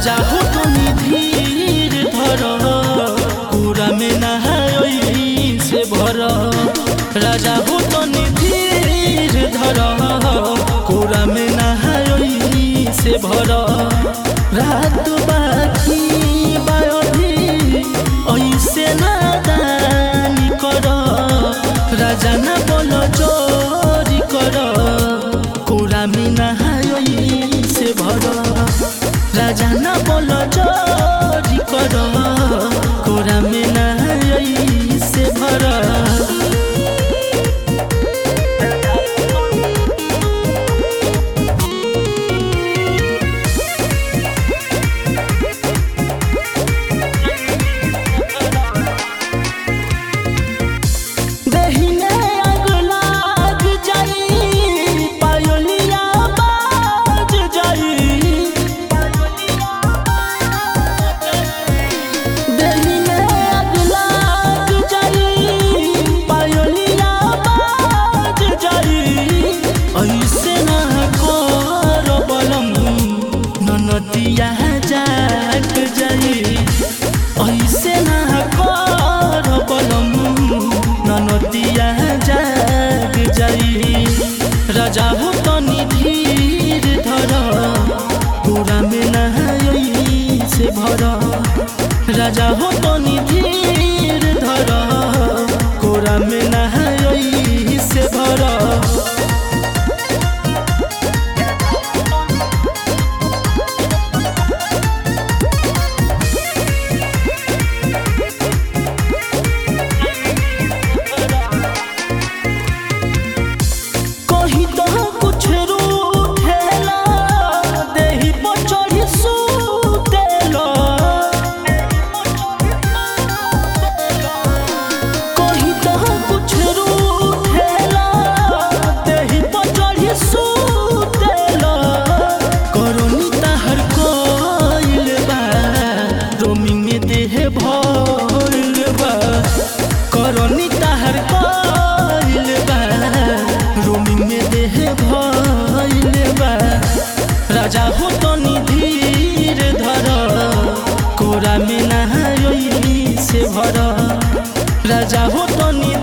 राजा हो तुनी धीर धर पूरा में नहाई से भर राजा हो तुनी धीर धर पूरा में नहाई से भर रात बाकी बायोधी ऐसे नादानी कर राजा ना बोलो चोरी कर पूरा में नहाई से भर राजा ना बोलो चोरी कर पूरा में नहाई से भर दहिने आग लाग जाई पायोलिया बाज जाई दहिने आग लाग जाई पायोलिया बाज जाई ऐसे ना कर बलम ननतिया जाग जाई ऐसे ना कर बलम ननतिया जाग जाई राजा हो तनी धीर धर पूरा में नहाई से भर राजा हो तनी धीर धर कोरा में नहाई से भर कहीं तो कुछ रूठेला देही पर चढ़ी सुतेला कहीं तो कुछ रूठेला देही पर चढ़ी सुतेला करोनी ताहर कोइल बा रोमिंग में देह भइल बा करोनी ताहर कोइल बा रोमिंग में देह भइल बा राजा हो तनी धीर धर कोरा में नहाई से भर राजा हो तनी